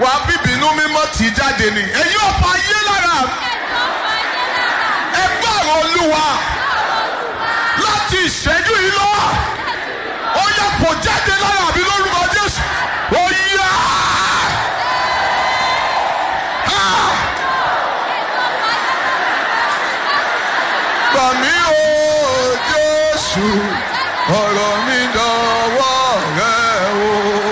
wà á bíbínú mímọ́ tì í jáde ni ẹ̀yin ọ̀pọ̀ ayé lára ẹ gbọ́rọ̀ olúwa láti ìṣẹ́jú yìí lọ ó yẹ kó jáde lára mi lórúkọ jésù ó yá. Ah! gbà mí o jésù ọ̀rọ̀ mi dọ̀wọ́ rẹ o.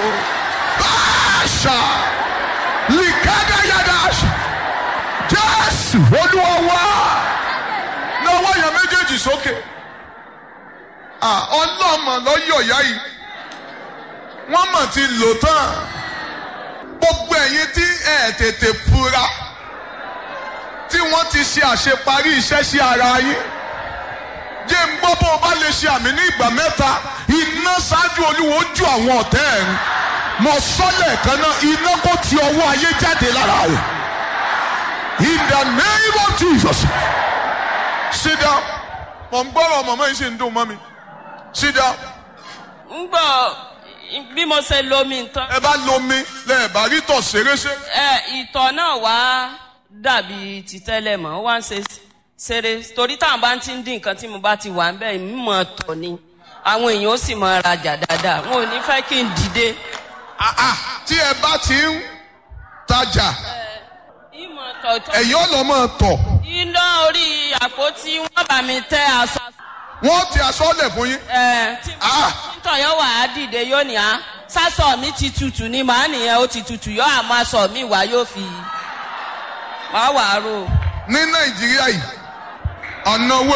Báṣà lìkádà yàdá jésù olúwa wá náwó yẹn méjèèjì sókè. Ah, ọlọ́mọ lọ́yọ̀ ìyá yìí wọ́n mọ̀ ti lò tán gbogbo ẹ̀yin tí ẹ̀ tètè fura tí wọ́n ti ṣe àṣeparí iṣẹ́ sí ara yín jẹ́ ń gbọ́ bó o bá lè ṣe àmì ní ìgbà mẹ́ta iná ṣáájú olúwo ju àwọn ọ̀tẹ́ ẹ̀ ń mọ sọ́lẹ̀ kan náà iná kó ti ọwọ́ ayé jáde lára rẹ̀ in the name of Jesus sit down mọ̀ ń gbọ́rọ̀ mọ̀mọ́ yìí sì ń dùn mọ́ mi sit down ń gbọ́ bí mo ṣe lomi nǹkan ẹ bá lomi lẹ́ẹ̀ bá rí tọ̀ ṣeréṣe ẹ ìtọ̀ náà wá dàbí ti tẹ́lẹ̀ mọ́ wá ń ṣe ṣeré torí táwọn bá ti ń dín nǹkan tí mo bá ti wà ń bẹ́ẹ̀ mímọ̀ tọ̀ ni àwọn èèyàn ó sì mọ rajà dáadáa wọn ò ní fẹ́ kí n dìde. Ah, ah, tí ẹ bá ti ń tajà ìmọ̀ tọ̀tọ̀ ẹ̀yin ò lọ mọ̀ tọ̀ iná orí àpótí wọn bá mi tẹ aṣọ. wọ́n ti aṣọ lẹ̀ fún yín ẹ tí Ah. títọ̀ yóò wà á dìde yóò ní á sásọ mi ti tutù ni màá nìyẹn ó ti tutù yóò àmọ́ aṣọ mi wá yóò fi wá wà á rò. ní nàìjíríà yìí ọ̀nàwó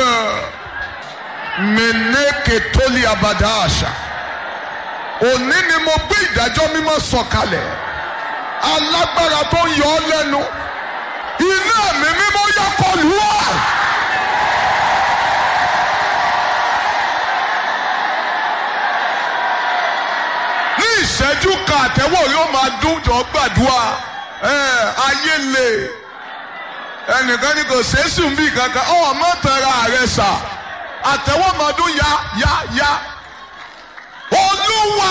mẹ́nẹ́kẹ̀ tó lé abàdá àṣà òní ni mo gbé ìdájọ́ mímọ́ sọ̀kalẹ̀ alágbára tó ń yọ ọ́ lẹ́nu iná mi mímọ́ yọ kọlù wá. ní ìṣẹ́jú kan àtẹ́wọ̀ yóò máa dún jọ gbàdúrà ẹ̀ ayé lè ẹnìkan ní kò sẹ́sùn bí kankan ọ̀ mọ́ tẹ̀ra rẹ sà àtẹ̀wọ́mọdún ya ya ya olúwa.